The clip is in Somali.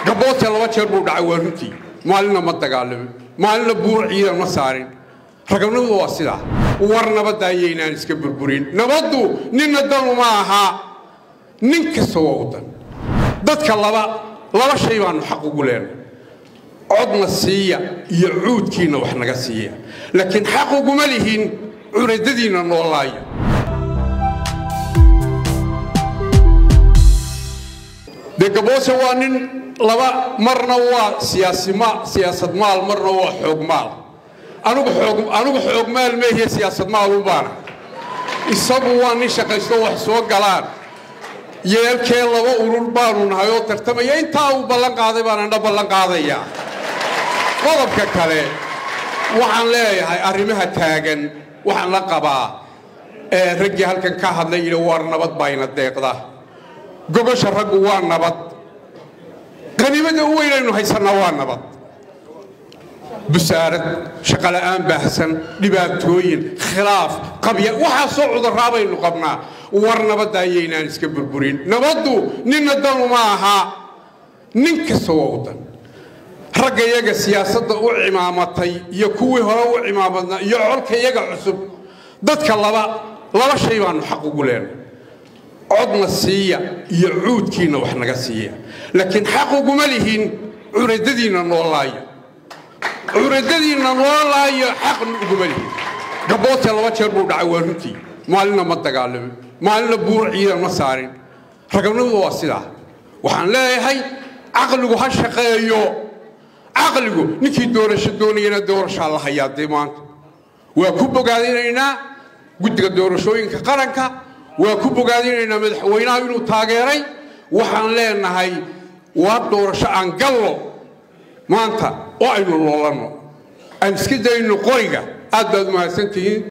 gaboodse laba jeer buu dhacay waa runtii maalinna ma dagaalamin maalinna buur ciidan ma saarin raganimadu waa sidaa war nabadda ayaynaan iska burburin nabaddu ninna danu ma aha nin kasta waa u dan dadka laba laba shay baannu xaq ugu leenay codna siiya iyo cuudkiinna wax naga siiya laakiin xaq uguma lihin curadadiinna noolaaya dee gaboose waa nin laba marna waa siyaasad maal marna waa xoog maal anugu xoog maal meehiye siyaasad maalun baana isagu waa nin shaqaysto wax soo galaan yeelkee laba urur baanu nahay oo tartamaya intaa uu ballan qaaday baan andha ballan qaadayaa qodobka kale waxaan leeyahay arrimaha taagan waxaan la qabaa ee raggii halkan ka hadlay yidhi war nabad bayna deeqda gogosha raggu waa nabad qaniimada u weynaynu haysannaa waa nabad busaarad shaqola'aan baahsan dhibaatooyin khilaaf qabya waxaasoo cudurraa baynu qabnaa war nabadda ayaynaan iska burburin nabaddu ninna danu ma aha nin kasta waa u dan ragga iyaga siyaasadda u cimaamatay iyo kuwii hore u cimaamadnaa iyo colka iyaga cusub dadka laba laba shay baannu xaq ugu leenay codna siiya iyo cuudkiinna wax naga siiya laakiin xaq uguma lihin curadadiinna noolaaya curadadiinna noolaayo xaqna uguma lihin gaboodse laba jeer buu dhacay waa runtii maalinna ma dagaalamin maalinna buur ciidan ma saarin raganimadu waa sidaa waxaan leeyahay caqligu ha shaqeeyo caqligu ninkii doorasho doonayana doorashaa la hayaa dee maanta waa ku bogaadinaynaa guddiga doorashooyinka qaranka waa ku bogaadinaynaa madaxweynaha inuu taageeray waxaan leenahay waa doorasho aan gallo maanta oo aynu loolanno aan iska dayno qoriga aad baad umahadsantihiin